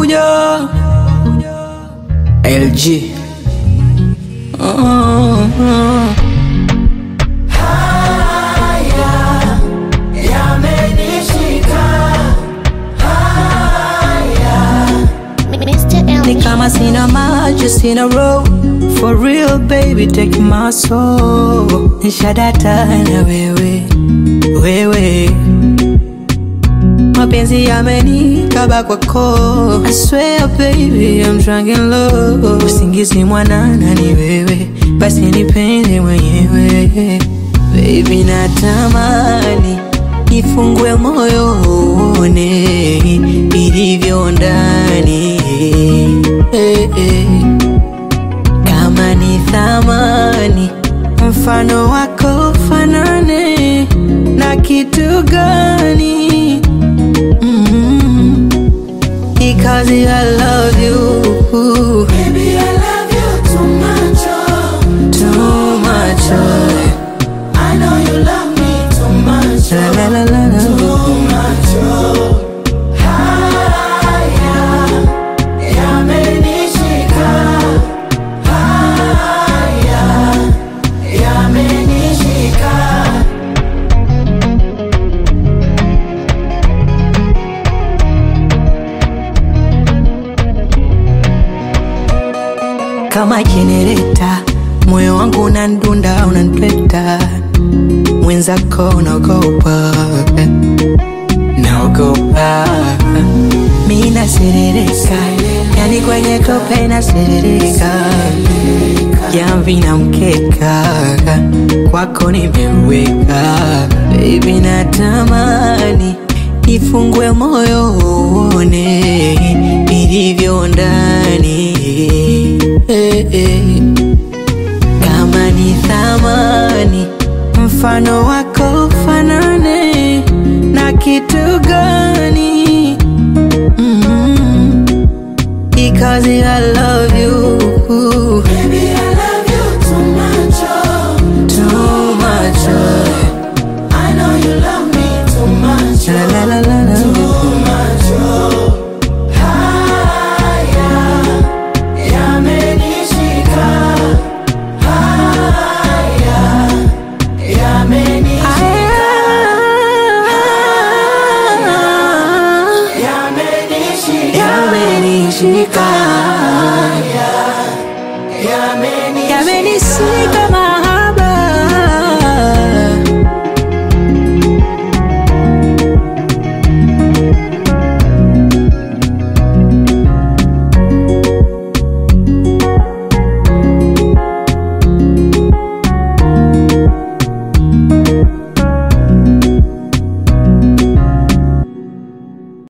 nakuja LG oh, oh. Mr. Ni LG. kama sina maji, sina roho For real baby, take my soul Nishadata na wewe, wewe Mapenzi yamenikaba kwako I swear baby, I'm drunk in love Usingizi mwanana ni wewe Basi nipende mwenyewe Baby natamani Nifungue moyo uone Ilivyo ndani eh, eh. Kama ni thamani Mfano wako fanane Na kitu gani mm Because I love you Baby, I love you too much, oh. Too much oh. I know you love me too much, La oh. la la la la Too much, oh. Haya, yamenishika. Haya, yamenishika. kama jenereta, moyo wangu unandunda, unantweta, mwenzako unaogopa, naogopa, mi naserereka, yani kwenye tope naserereka, jamvi na mkeka, kwako nimeweka, baby natamani nifungue moyo uone ilivyo ndani eh, eh. Kama ni thamani mfano wako fanane na kitu gani mm Because I love you Baby, I love you too much, oh. too much oh. I know you love me too much, La la la la la too much, oh. Haya, yamenishika. Haya, yamenishika. Yamenishika. Yamenishika Yamenishika. Yamenishika mahaba